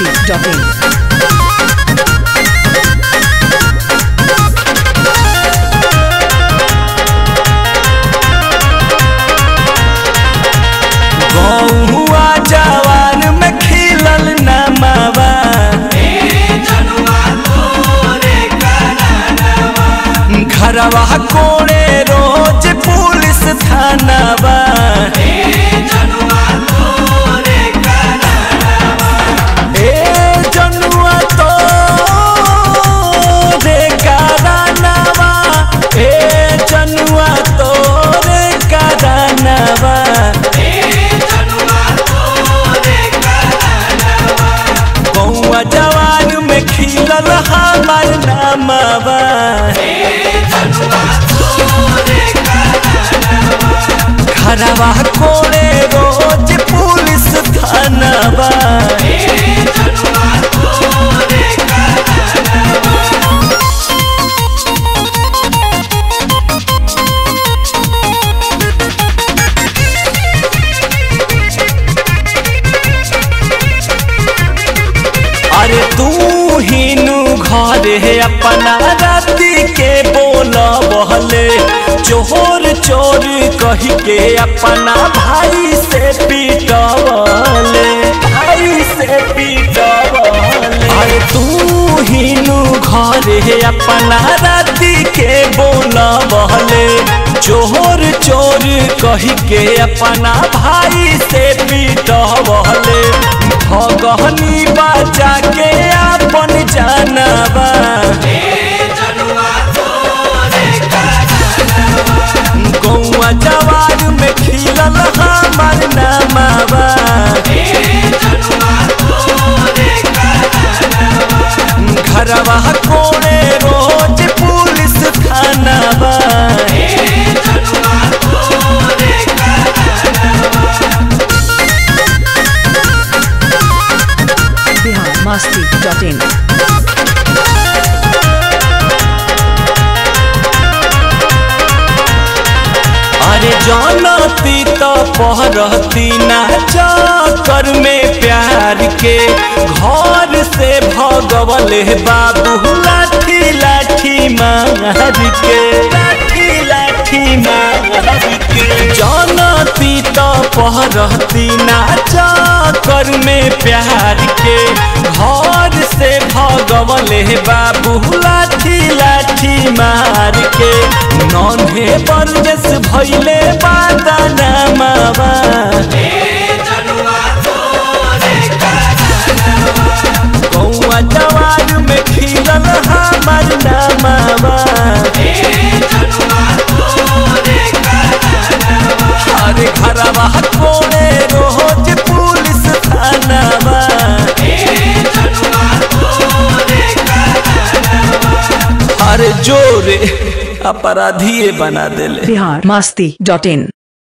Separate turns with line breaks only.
biharmasti.in
गौआ जवान में खिलल नमावा घरवा कोड़े रोज पुलिस थानावा ए जनुआ तो रे करानवा ए जनुआ तो रे करानवा बउआ जवान में खिलल हमार नामवा घरवा कोड़े रोज पुलिस थानावा अरे तू हिनु घरे अपना राती के बोल बहले चोर चोर कही के अपना भाई से पीटवले भाई से पीटवले अरे तू हिनु घरे अपना राती के बोल बहले चोर चोर कही के अपना भाई से पीटवले भगहनी बचा के अपन जानवा गौआ जवार में खिलल हमार नामावा घरवा कोड़े रोज पुलिस थानावा
biharmasti.in
अरे जानती तो पहरती ना चक्कर में प्यार के घर से भगवले बाबू लाठी लाठी मार के लाठी लाठी मार के जानती तो पहरती ना चक्कर में प्यार के घर से भगवले बाबू लाठी लाठी मार के नन्हे परदेस भैले बादाना मावा कौआ जवान में खिलल हमार नामावा अरे घरवा कोड़े रोज पुलिस थानावा अरे जोरे अपराधी बना देले
biharmasti.in